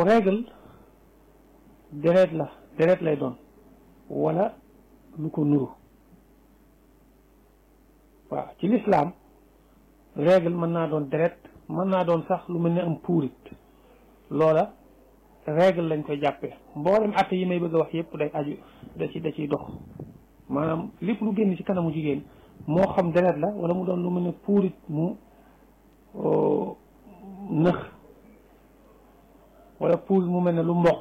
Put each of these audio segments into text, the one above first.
règle deret la deret lay doon wala lu ko nuru waaw ci lislaam règle mën naa doon deret mën naa doon sax lu mel ne am puurit loola règle lañ koy jàppee mboolem atte yi may bëgg a wax yépp day aju da ci da ciy dox maanaam lépp lu génn ci kanamu jigéen moo xam deret la wala mu doon lu mel ne puurit mu nëx wala puurit mu mel ne lu mboq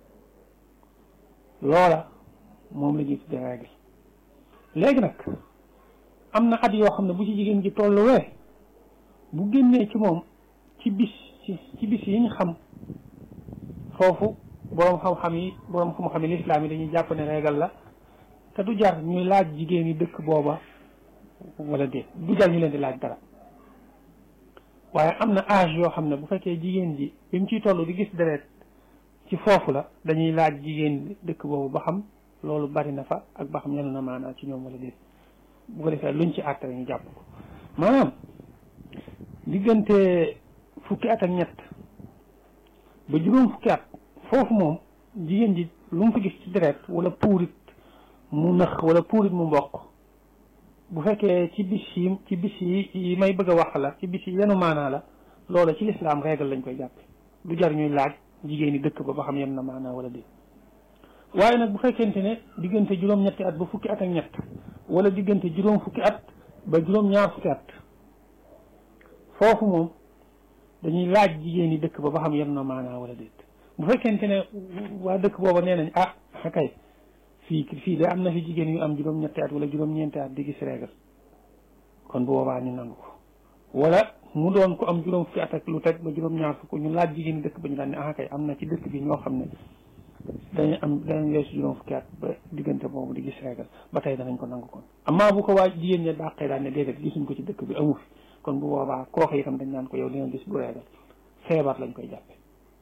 loola moom la ñuy tuddee règle léegi nag am na at yoo xam ne bu ci jigéen ji tolluwee bu génnee ci moom ci bis ci ci bis yi ñu xam foofu boroom xam-xam yi boroom xam-xam yi lislaam yi dañuy jàpp ne régal la te du jar ñuy laaj jigéen yi dëkk booba wala déet du jar ñu leen di laaj dara waaye am na âge yoo xam ne bu fekkee jigéen ji bi mu ciy toll di gis deret ci foofu la dañuy laaj jigéen dëkk boobu ba xam loolu bari na fa ak ba xam yenu na maanaa ci ñoom wala déet bu ko defee luñ ci àtte ñu jàpp ko maanaam diggante fukki at ak ñett ba juróom fukki at foofu moom jigéen ji lu mu fi gis ci deret wala puurit mu nëx wala puurit mu mboq bu fekkee ci bis yi ci bis yi yi may bëgg a wax la ci bis yi yenu maanaa la loola ci lislaam régal lañ koy jàppe du jar ñuy laaj jigéen ñi dëkk ba ba xam yen na maanaa wala déet waaye nag bu fekkente ne diggante juróom-ñetti at ba fukki at ak ñett wala diggante juróom fukki at ba juróom-ñaar fukki at foofu moom dañuy laaj jigéen ñi dëkk ba ba xam yen na maanaa wala déet bu fekkente ne waa dëkk booba nee nañ ah kay fii fii de am na fi jigéen yu am juróom-ñetti at wala juróom-ñeenti at di gis régal kon bu boobaa ñu nangu ko wala mu doon ko am juróom fukki at ak lu teg ba juróom-ñaar fukk ñu laaj jigéen ñi dëkk ba ñu daan ne ah kay am na ci dëkk bi ñoo xam ne dañu am danañ weesu juróom fukki at ba diggante boobu di gis régal ba tey danañ ko nangu kon amaa bu ko waa jigéen ñi dàqee daan ne déedéet gisuñ ko ci dëkk bi amu fi kon bu boobaa kooku itam dañ naan ko yow li nga gis bu régal feebar lañ koy jàppe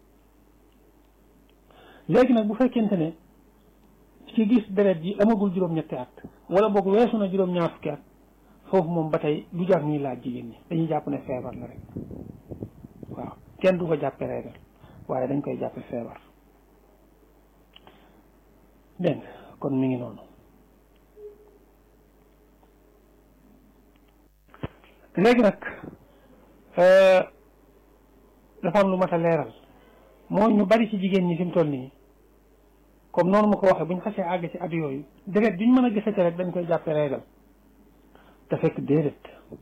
léegi nag bu fekkente ne ci gis deret ji amagul juróom-ñetti at wala boog weesu na juróom-ñaar fukki at foofu moom ba tey du jar ñuy laaj jigéen ñi dañuy jàpp ne feebar la rek waaw kenn du ko jàppe régal waaye dañ koy jàppe feebar dégg nga kon mi ngi noonu léegi nag dafa am lu mat a leeral moo ñu bari ci jigéen ñi fi mu toll nii comme noonu ma ko waxee bu ñu xasee àgg ci at yooyu deret duñ mën a gisate rek dañ koy jàppe régal te fekk déedéet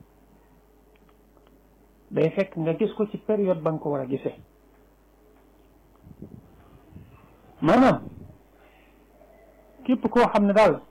day fekk nga gis ko ci période ba nga ko war a gisee maanaam képp koo xam ne daal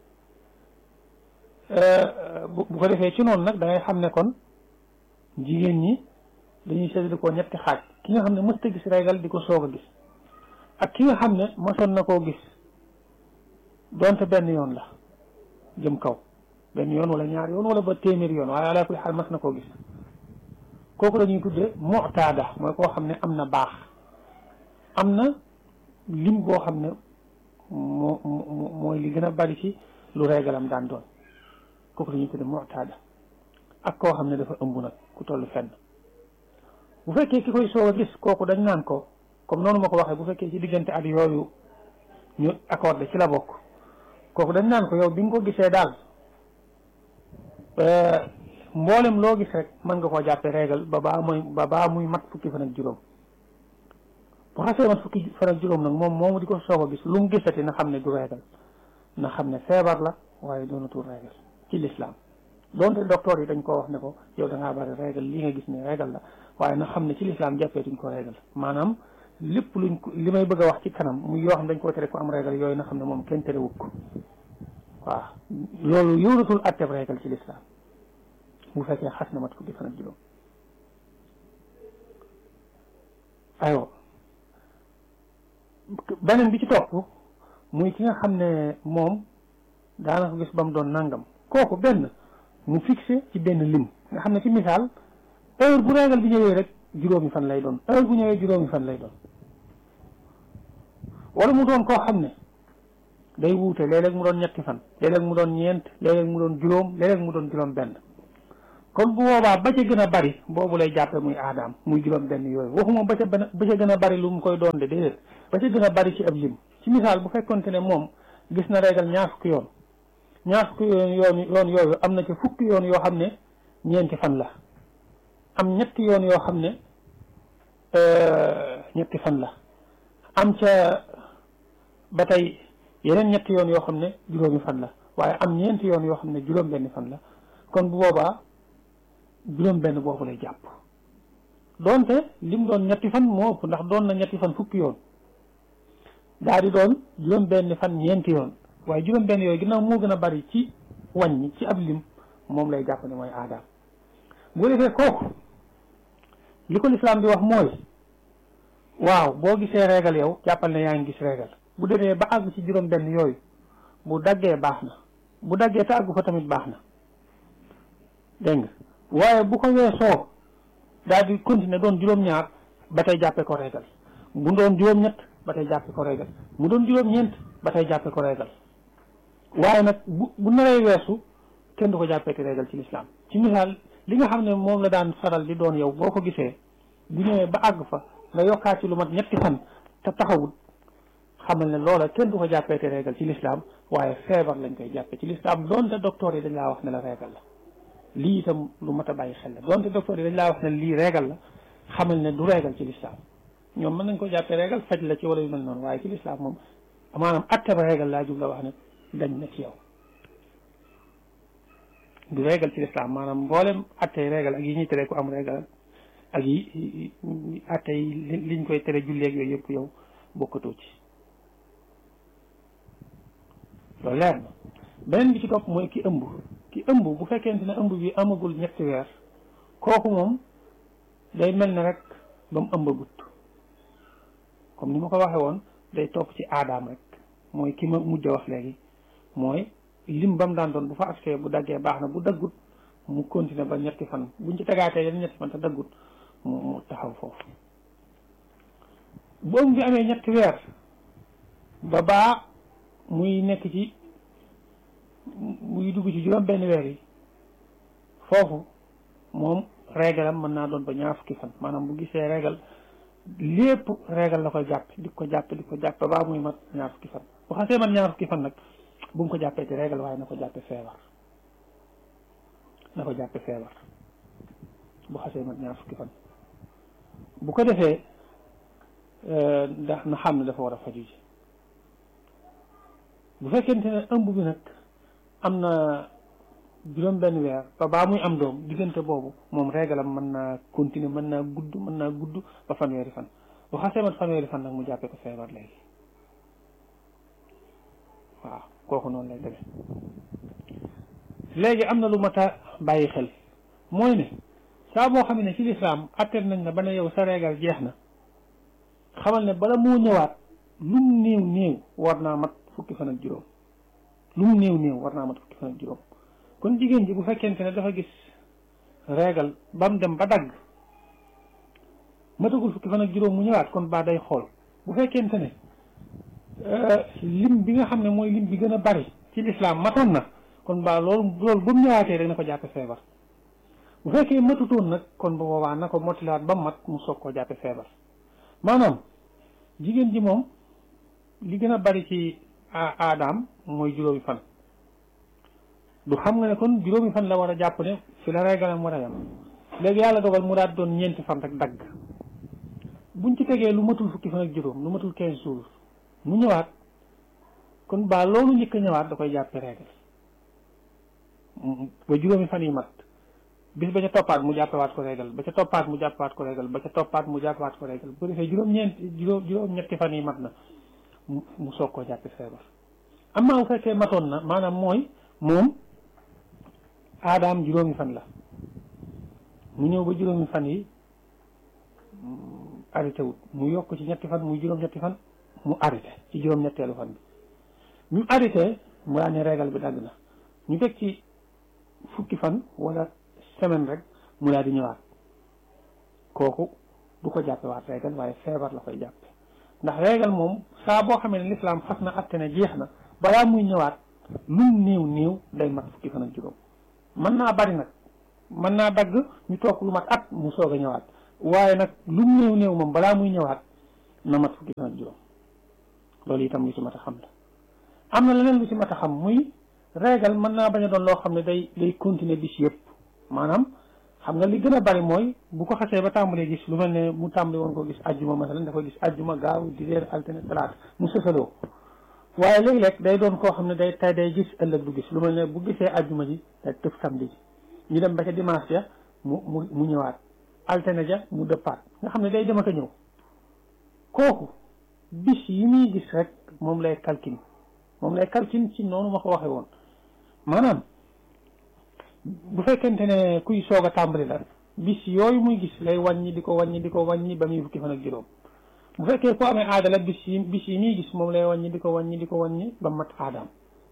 bu ko defee ci noonu nag da ngay xam ne kon jigéen ñi dañuy séddale ko ñetti xaaj ki nga xam ne mësta gis régal di ko soog a gis ak ki nga xam ne mosoon na koo gis donte benn yoon la jëm kaw benn yoon wala ñaar yoon wala ba téeméeri yoon waaye ala kulli xaal mas na koo gis kooku dañuy tudde mu'taada mooy koo xam ne am na baax am na lim boo xam ne moo mooy li gën a bari ci lu régalam daan doon kooku dañuy tudde mu'taada ak koo xam ne dafa ëmb nag ku toll fenn bu fekkee ki koy soog a gis kooku dañ naan ko comme noonu ma ko waxee bu fekkee ci diggante at yooyu ñu accordé ci la bokk kooku dañ naan ko yow bi nga ko gisee daal mboolem loo gis rek mën nga koo jàppee régal ba baa muy ba baa muy mat fukki fan ak juróom bu xasee mat fukki fan ak juróom nag moom moomu di ko soog a gis lu mu gisati na xam ne du régal na xam ne feebar la waaye doonatul régal ci lislaam doonte docteur yi dañ koo wax ne ko yow da ngaa bari régal lii nga gis ne régal la waaye na xam ne ci lislaam jàppee duñ ko régal maanaam lépp luñ ko li may bëgg a wax ci kanam muy yoo xam dañ koo tere ko am régal yooyu na xam ne moom kenn terewut ko waaw loolu yóoratul atteb régal ci lislaam bu fekkee xas na mat fukki fan ak juróom aywa beneen bi ci topp muy ki nga xam ne moom daanaka gis ba mu doon nangam kooku benn mu fixé ci benn lim nga xam ne ci misaal heure bu régal bi ñëwee rek juróomi fan lay doon heure bu ñëwee juróomi fan lay doon wala mu doon koo xam ne day wuute léeg-léeg mu doon ñetti fan léeg-léeg mu doon ñeent léeg-léeg mu doon juróom léeg-léeg mu doon juróom benn kon bu boobaa ba ca gën a bari boobu lay jàppe muy aadaam muy juróom benn yooyu waxuma ba ca ba ca gën a bari lu mu koy doon de déedéet ba ca gën a bari ci ab lim ci misaal bu fekkonte ne moom gis na régal ñaar fukki yoon ñaar fukki yoon yoon yoon yooyu am na ci fukki yoon yoo xam ne ñeenti fan la am ñetti yoon yoo xam ne ñetti fan la am ca ba tey yeneen ñetti yoon yoo xam ne juróomi fan la waaye am ñeenti yoon yoo xam ne juróom benn fan la kon bu boobaa juróom benn boobu lay jàpp doonte lim doon ñetti fan moo ëpp ndax doon na ñetti fan fukki yoon daa di doon juróom benn fan ñeenti yoon waaye juróom benn yooyu ginnaaw moo gën a bari ci wàññi ci ab lim moom lay jàpp ne mooy aadaam bu defee kooku li ko lislaam di wax mooy waaw boo gisee régal yow jàppal ne yaa ngi gis régal bu demee ba àgg ci juróom benn yooyu bu daggee baax na bu daggee te àggu fa tamit baax na dégg nga waaye bu ko weesoo daal di continuer doon juróom-ñaar ba tey jàppee ko régal bu doon juróom-ñett ba tey jàppee ko régal mu doon juróom-ñeent ba tey jàppee ko régal waaye nag bu bu naree weesu kenn du ko jàppee te régal ci lislaam ci misaal li nga xam ne moom la daan faral di doon yow boo ko gisee bu ñëwee ba àgg fa nga yokkaat ci lu mat ñetti fan te taxawut xamal ne loola kenn du ko jàppee te régal ci lislaam waaye feebar lañ koy jàppee ci lislaam doonte docteur yi dañ laa wax ne la régal la lii itam lu mat a bàyyi xel la doonte docteur yi dañ laa wax ne lii régal la xamal ne du régal ci lislaam ñoom mën nañ ko jàppee régal faj la ci wala yu mel noonu waaye ci lislaam moom maanaam atte ba régal laa jub la wax ne dañ na ci yow du régal ci lislaam maanaam mboolem attey régal ak yi ñuy tere ku am régal ak yi atte yi liñ koy tere julleeg yooyu yëpp yow bokkatoo ci loolu leer na beneen bi ci topp mooy ki ëmb ki ëmb bu fekkente ne ëmb bi amagul ñetti weer kooku moom day mel ne rek ba mu ëmbagut comme ni ma ko waxee woon day topp ci aadaam rek mooy ki ma mujj a wax léegi mooy lim ba mu daan doon bu fa agsee bu daggee baax na bu daggut mu continuer ba ñetti fan buñ ci tegaatee yeneen ñetti fan te daggut mu mu taxaw foofu bu ëmb bi amee ñetti weer ba baa muy nekk ci muy dugg ci juróom benn weer yi foofu moom régalam mën naa doon ba ñaar fukki fan maanaam bu gisee régal lépp régal la koy jàpp di ko jàpp di ko jàpp ba muy mat ñaar fukki fan bu xasee mat ñaar fukki fan nag bu mu ko jàppee ci régal waaye na ko jàppe feebar na ko jàppe feebar bu xasee mat ñaar fukki fan bu ko defee ndax na xam ne dafa war a faju ji bu fekkente ne ëmb bi nag am na juróom benn weer ba baa muy am doom diggante boobu moom régalam mën naa continuer mën naa gudd mën naa gudd ba fanweeri fan bu xasee mat fanweeri fan nag mu jàppee ko feebar léegi waaw kooku noonu lay demee léegi am na lu mat a bàyyi xel mooy ne saa boo xam ne ci lislaam atteel nañ na ba ne yow sa régal jeex na xamal ne bala moo ñëwaat lu mu néew néew war naa mat fukki fan ak juróom lu mu néew néew war naa mat fukki fan ak juróom kon jigéen ji bu fekkente ne dafa gis régal ba mu dem ba dagg matagul fukki fan ak juróom mu ñëwaat kon baa day xool bu fekkente ne lim bi nga xam ne mooy lim bi gën a bari ci lislaam matoon na kon baa loolu loolu ba mu ñëwaatee rek na ko jàppe feebar bu fekkee matutoon nag kon bu boobaa na ko motilaat ba mat mu soog koo jàppe feebar maanaam jigéen ji moom li gën a bari ci aadaam mooy juróomi fan du xam nga ne kon juróomi fan la war a jàpp ne fi la régalam war a yam léegi yàlla dogal mu daal doon ñeenti fan rek dagg buñ ci tegee lu matul fukki fan ak juróom lu matul quinze jours mu ñëwaat kon baa loolu njëkk a ñëwaat da koy jàppe régal ba juróomi fan yi mat bis ba ca toppaat mu jàppewaat ko régal ba ca toppaat mu jàppewaat ko régal ba ca toppaat mu jàppewaat ko régal bu defee juróom-ñeent juróom juróom-ñetti fan yi mat na mu soog koo jàppe feebar am naa bu fekkee matoon na maanaam mooy moom aadaam juróomi fan la mu ñëw ba juróomi fan yi arrêté wut mu yokk ci ñetti fan muy juróom-ñetti fan mu arrêté ci juróom-ñetteelu fan bi ñu arrêté mu daan ne régal bi dagg na ñu teg ci fukki fan wala semaine rek mu daal di ñëwaat kooku du ko jàppe waat régal waaye feebar la koy jàppe ndax régal moom saa boo xamee ne lislaam xas na atte ne jeex na balaa muy ñëwaat lum néew néew day mat fukki fan ak juróom mën naa bari nag mën naa dagg ñu toog lu mat at mu soog a ñëwaat waaye nag lu mu néew néew moom balaa muy ñëwaat na mat fukki fan ak juróom loolu itam lu ci mat a xam la am na leneen lu ci mat a xam muy régal mën naa bañ a doon loo xam ne day day continuer bis yëpp maanaam xam nga li gën a bari mooy bu ko xasee ba tàmbalee gis lu mel ne mu tàmbali woon ko gis ajjuma masalan dafa gis ajjuma gaaw dibeer altine talaata mu sësaloo waaye léeg-léeg day doon koo xam ne day tay day gis ëllëg du gis lu mel ne bu gisee ajjuma ji day tëf samedi ji ñu dem ba ca dimanche ja mu mu mu ñëwaat altine ja mu dëppaat nga xam ne day dem ak a ñëw kooku bis yi muy gis rek moom lay calcul moom lay calcul ci noonu ma ko waxee woon maanaam bu fekkente ne kuy soog a tàmbali la bis yooyu muy gis lay wàññi di ko wàññi di ko wàññi ba muy fukki fan ak juróom bu fekkee ku amee aada la bis yi bis yi muy gis moom lay wàññi di ko wàññi di ko wàññi ba mat aadaam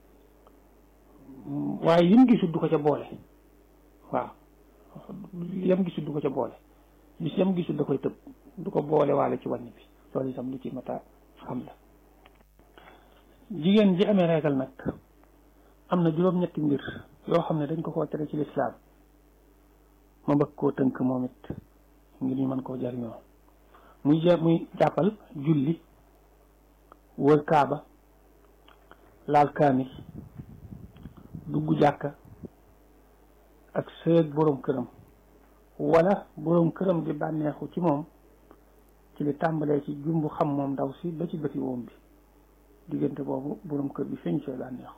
waaye yim gisul du ko ca boole waaw yam gisul du ko ca boole bis yam gisul da koy tëb du ko boole waale ci wàññi bi loolu itam lu ci mata xam la jigéen ji amee régal nag am na juróom-ñetti mbir yoo xam ne dañ ko koo tere ci lislaam ma bëgg koo tënk moom it ngir ñu mën koo jariñoo muy ja muy jàppal julli wër kaaba laal kaamil dugg jàkka ak sëeg boroom këram wala boroom këram di bànneexu ci moom ci li tàmbalee ci jumbu xam moom ndaw si ba ci bëti woom bi diggante boobu boroom kër bi feeñ cee bànneexu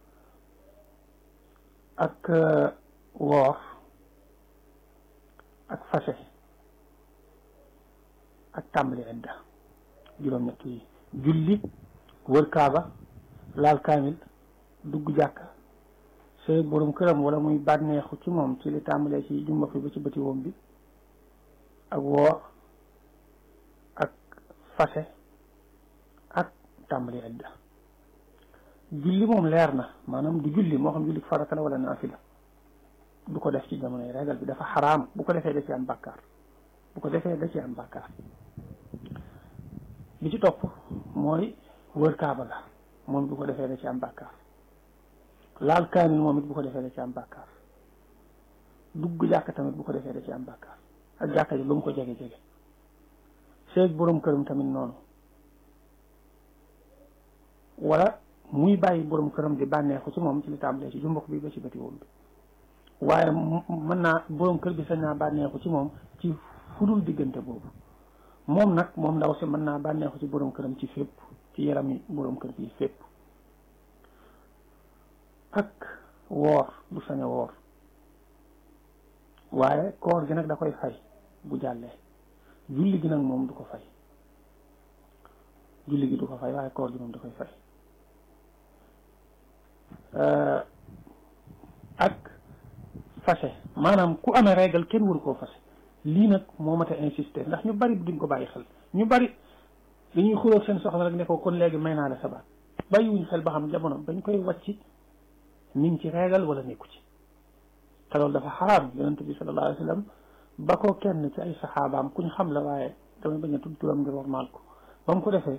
ak woor ak fase ak tàmbali idda juróom-ñett yi julli wër kaaba laal kaamil dugg jàkka sëy boroom këram wala muy bànneexu ci moom ci li tàmbalee ci jumba fi ba ci bëti woom bi ak woor ak fase ak tàmbali idda julli moom leer na maanaam du julli moo xam julli farata la wala naafila du ko def ci jamonoy régal bi dafa xaraam bu ko defee da ci am bàkkaar bu ko defee da ci am bàkkaar bi ci topp mooy wër kaaba la moom bu ko defee da ci am bàkkaar laal kaamil moom it bu ko defee da ci am bàkkaar dugg jàkka tamit bu ko defee da ci am bàkkaar ak jàkka ji lu mu ko jege-jege seeg boroom këram tamit noonu wala muy bàyyi boroom këram di bànneexu ci moom ci li tàmbalee ci jumbok bi ba ci bëti woom bi waaye mën naa boroom kër bi sañ naa bànneexu ci moom ci fudul diggante boobu moom nag moom ndaw si mën naa bànneexu ci boroom këram ci fépp ci yaram yi boroom kër bi fépp ak woor du sañ a woor waaye koor gi nag da koy fay bu jàllee julli gi nag moom du ko fay julli gi du ko fay waaye koor gi moom da koy fay ak fase maanaam ku amee régal kenn waru koo fase lii nag moo mat a insister ndax ñu bari duñ ko bàyyi xel ñu bari dañuy xuloog seen soxla rek ne ko kon léegi may naa la sabaat bàyyiwuñ xel ba xam jamono bañ koy wàcc mi ngi ci régal wala nekku ci te loolu dafa xaraam yonent bi sallallahu alayhi wa sallam ba ko kenn ci ay saxaabaam kuñ xam la waaye damay bañ a tudd turam ngir wormaal ko ba mu ko defee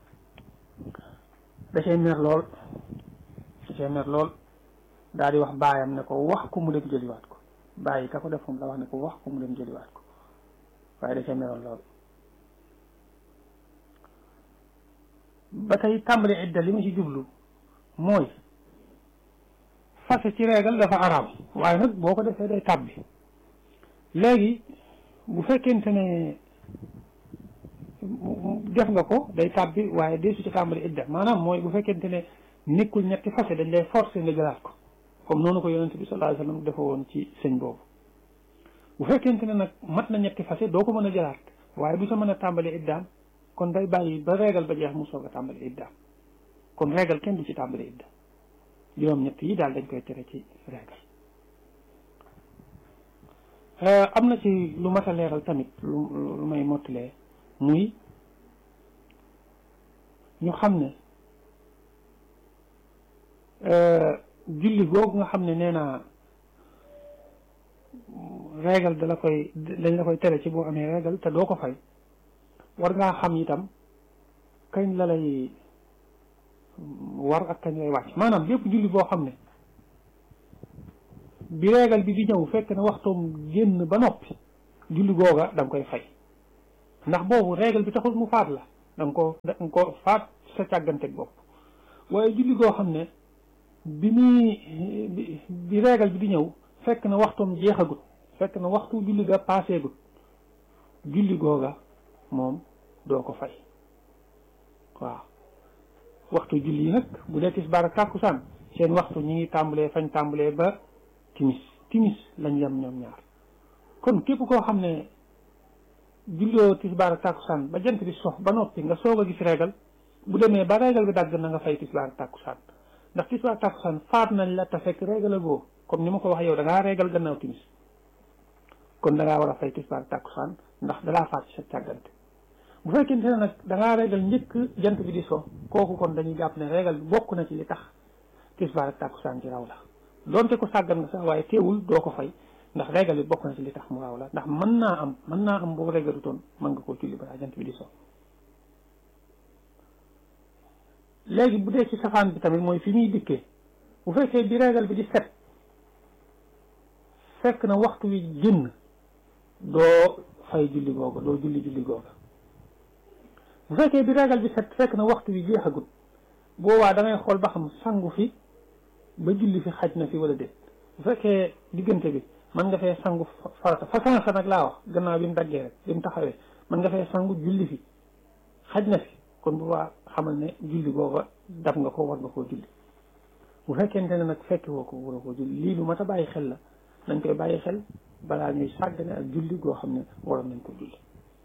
da cay mer lool da cay mer lool daal di wax baayam ne ko wax ko mu dem jëliwaat ko bàyyi ka ko def moom la wax ne ko wax ko mu dem jëliwaat ko waaye da cay meroon lool ba tey tàmbali idda li ma ci jublu mooy fase ci régal dafa araam waaye nag boo ko defee day tàbbi léegi bu fekkente ne def nga ko day tàbbi waaye dee su ci tàmbali idda maanaam mooy bu fekkente ne nekkul ñetti fase dañ lay forcer nga jëlaat ko comme noonu ko yonente bi sallallahu alayhi wasallam dafa woon ci sëñ boobu bu fekkente ne nag mat na ñetti fase doo ko mën a jëlaat waaye du sa mën a tàmbali iddaam kon day bàyyi ba régal ba jeex mu soog a tàmbali iddaam kon régal kenn du ci tàmbali idda juróom ñett yi daal dañ koy tere ci régal am na ci lu mat a leeral tamit lu lu may mottalee muy ñu xam ne julli googu nga xam ne nee naa régal da la koy dañ la koy tere ci boo amee régal te doo ko fay war ngaa xam itam kañ la lay war ak kañ lay wàcc maanaam bépp julli boo xam ne bi régal bi di ñëw fekk na waxtoom génn ba noppi julli googa da nga koy fay ndax boobu régal bi taxul mu faat la da nga ko da nga ko faat sa càgganteeg bopp waaye julli goo xam ne bi muy bi régal bi di ñëw fekk na waxtoom jeexagut fekk na waxtu julli ga paaseegut julli googa moom doo ko fay waaw waxtu julli yi nag bu dee tisbaar ak tàkkusaan seen waxtu ñi ngi tàmbalee fañ tàmbalee ba timis timis lañ yem ñoom ñaar kon képp koo xam ne julloo tisbaar ak tàkkusaan ba jant bi sox ba noppi nga soog a gis régal bu demee ba régal bi dagg na nga fay tisbaar ak tàkkusaan ndax tisbaar ak tàkkusaan faat nañ la te fekk régal a goo comme ni ma ko wax yow da ngaa régal gannaaw timis kon da ngaa war a fay tisbaar ak tàkkusaan ndax dalaa faat ci sa càggante bu fekkente ne nag da ngaa régal njëkk jant bi di so kooku kon dañuy jàpp ne régal bi bokk na ci li tax tisbaar ak tàkkusaan ci raw la donte ko sàggan nga sax waaye teewul doo ko fay ndax régal bi bokk na ci li tax mu raw la ndax mën naa am mën naa am boobu régalu toon mën nga koo julli balaa jant bi di so léegi bu dee ci safaan bi tamit mooy fi muy dikkee bu fekkee bi régal bi di set fekk na waxtu wi génn doo fay julli googa doo julli julli googa bu fekkee bi régal bi set fekk na waxtu wi jeexagut boobaa da ngay xool ba xam sangu fi ba julli fi xaj na fi wala déet bu fekkee diggante bi mën nga fee sangu farata fa sansa nag laa wax gannaaw bi mu daggee rek bi mu taxawee mën nga fee sangu julli fi xaj na fi kon boobaa xamal ne julli googa daf nga ko war nga koo julli bu fekkente ne nag fekki woo ko war a koo julli lii lu mat a bàyyi xel la dañ koy bàyyi xel balaa ñuy sàggane ak julli goo xam ne waroon nañ ko julli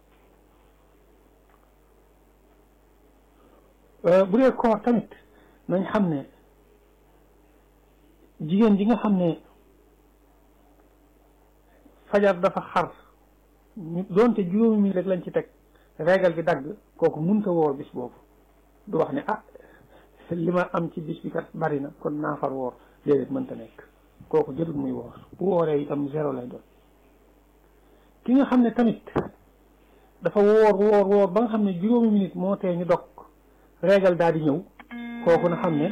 bu dee koor tamit nañ xam ne jigéen ji nga xam ne fajar dafa xar ñu doonte juróomi mi rek lañ ci teg régal bi dagg kooku munta woor bis boobu du wax ne ah li ma am ci bis bi kat bari na kon naa far woor déedéet mënta nekk kooku jërul muy woor bu wooree itam zéro lay doon ki nga xam ne tamit dafa woor woor woor ba nga xam ne juróomi minute moo tee ñu dog régal daal di ñëw kooku na xam ne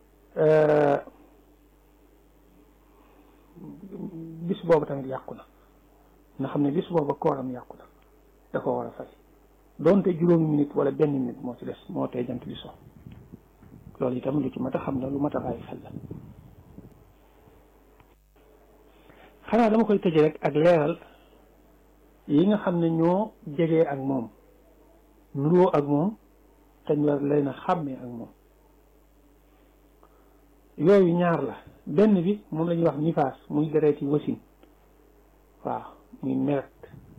bis boobu tamit yàqu na na xam ne bis boobu kooram yàqu na da ko war a fay doonte juróomi minute wala benn minute moo ci des moo tee jant bi so loolu itam lu ci mat a xam la lu mat a bàyyi xel la xanaa dama koy tëje rek ak leeral yi nga xam ne ñoo jegee ak moom nuroo ak moom te ñu war leen a xàmmee ak moom yooyu ñaar la benn bi moom la ñuy wax nifaas muy dereeti wasin waaw muy meret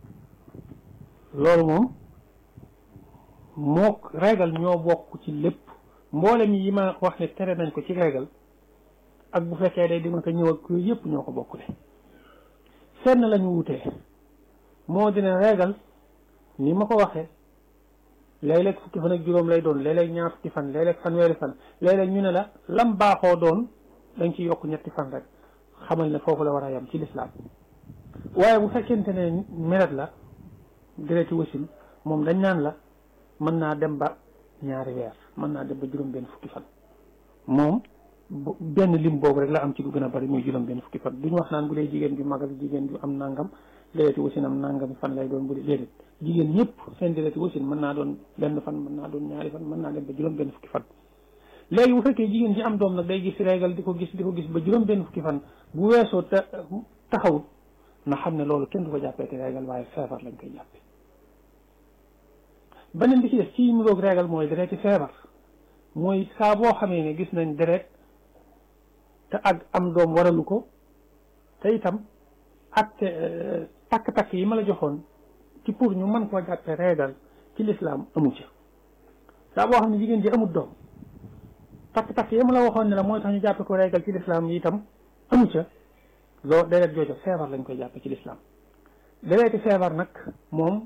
loolu moom moo régal ñoo bokk ci lépp mboolem yi ma wax ne tere nañ ko ci régal ak bu fekkee day dima ko ñëw ak yooyu yëpp ñoo ko bokkule fenn la ñu wutee moo dina régal ni ma ko waxee léeg-léeg fukki fan ak juróom lay doon léeg-léeg ñaar fukki fan léeg-léeg fanweeri fan léeg-léeg ñu ne la lam baaxoo doon dañ ci yokk ñetti fan rek xamal ne foofu la war a yem ci lislaam waaye bu fekkente ne meret la dereti wasin moom dañ naan la mën naa dem ba ñaari weer mën naa dem ba juróom benn fukki fan moom benn lim boobu rek la am ci lu gën a bari muy juróom benn fukki fan duñu wax naan bu dee jigéen ju mag ak jigéen ju am nangam dereti wasin am nangam fan lay doon bu dee déedéet jigéen ñëpp seen dereti wasin mën naa doon benn fan mën naa doon ñaari fan mën naa dem ba juróom benn fukki fan léegi bu fekkee jigéen ji am doom nag day gis régal di ko gis di ko gis ba juróom benn fukki fan bu weesoo te taxawut na xam ne loolu kenn du ko jàppee te régal waaye feebar lañ koy jàppe beneen bi ci def ci nuroog régal mooy dereti feebar mooy saa boo xamee ne gis nañ deret te ak am doom waralu ko te itam ak takk-takk yi ma la joxoon ci pour ñu mën koo jàppe régal ci lislaam amu ci saa boo xam ne jigéen ji amul doom takk-takk yi ma la waxoon ne la mooy tax ñu jàppe ko régal ci lislaam yi itam amu ca loo deret joojo feebar lañ koy jàppe ci lislaam dereti feebar nag moom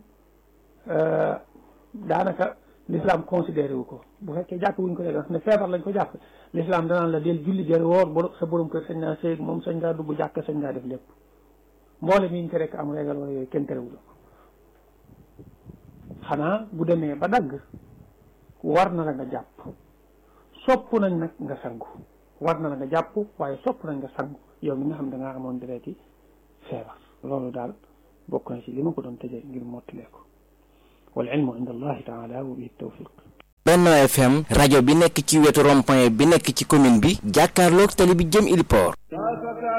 daanaka l'islam considéré wu ko bu fekkee jàpp wuñ ko dee ne feebar lañ ko jàpp l'islam danaan la del julli jëri woor bo sa borom kër sañ naa sëy moom sañ ngaa dugg jàkk sañ ngaa def lépp mboole mi ñu tere am régal wala yooyu kenn terewul ko xanaa bu demee ba dagg war na la nga jàpp sopp nañ nag nga sangu war na la nga jàpp waaye sopp nañ nga sangu yow mi nga xam da ngaa amoon deret yi feebar loolu daal bokk na ci li ma ko doon tëjee ngir mottilee ko wal ilmu inda allahi taala wa bihi tawfiq Benno FM rajo bi nekk ci wetu rond-point bi nekk ci commune bi jàkkaarloog tali bi jëm Ili Port